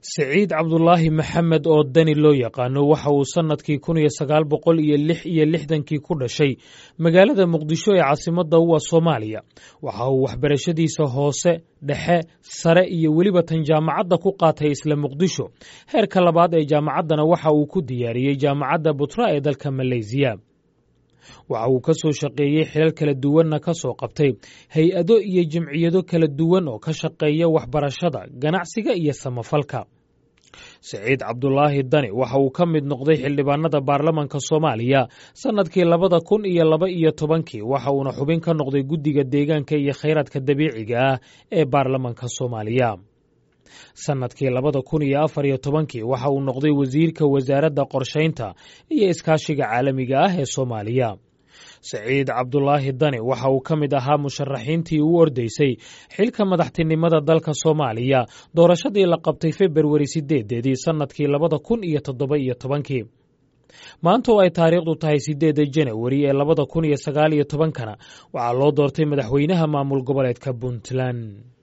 siciid cabdulaahi maxamed oo dani loo yaqaano waxa uu sannadkii kun iyo sagaal boqol iyo lix iyo lixdankii ku dhashay magaalada muqdisho ee caasimadda u ah soomaaliya waxa uu waxbarashadiisa hoose dhexe sare iyo weliba tan jaamacadda ku qaatay isla muqdisho heerka labaad ee jaamacaddana waxa uu ku diyaariyey jaamacadda butra ee dalka maleysiya waxa uu ka soo shaqeeyey xilal kala duwanna ka soo qabtay hay-ado iyo jimciyado kala duwan oo ka shaqeeya waxbarashada ganacsiga iyo samafalka siciid cabdulaahi dani waxa uu ka mid noqday xildhibaanada baarlamanka soomaaliya sannadkii labada kun iyo laba iyo tobankii waxa uuna xubin ka noqday guddiga deegaanka iyo khayraadka dabiiciga ah ee baarlamanka soomaaliya sannadkii labada kun iyo afar iyo tobankii waxa uu noqday wasiirka wasaaradda qorshaynta iyo iskaashiga caalamiga ah ee soomaaliya siciid cabdulaahi dani waxa uu ka mid ahaa musharaxiintii u ordaysay xilka madaxtinimada dalka soomaaliya doorashadii la qabtay februari sideedeedii sannadkii labada kun iyo toddoba iyo tobankii maanta oo ay taariikhdu tahay sideedda janawari ee labada kun iyo sagaal iyo tobankana waxaa loo doortay madaxweynaha maamul goboleedka puntland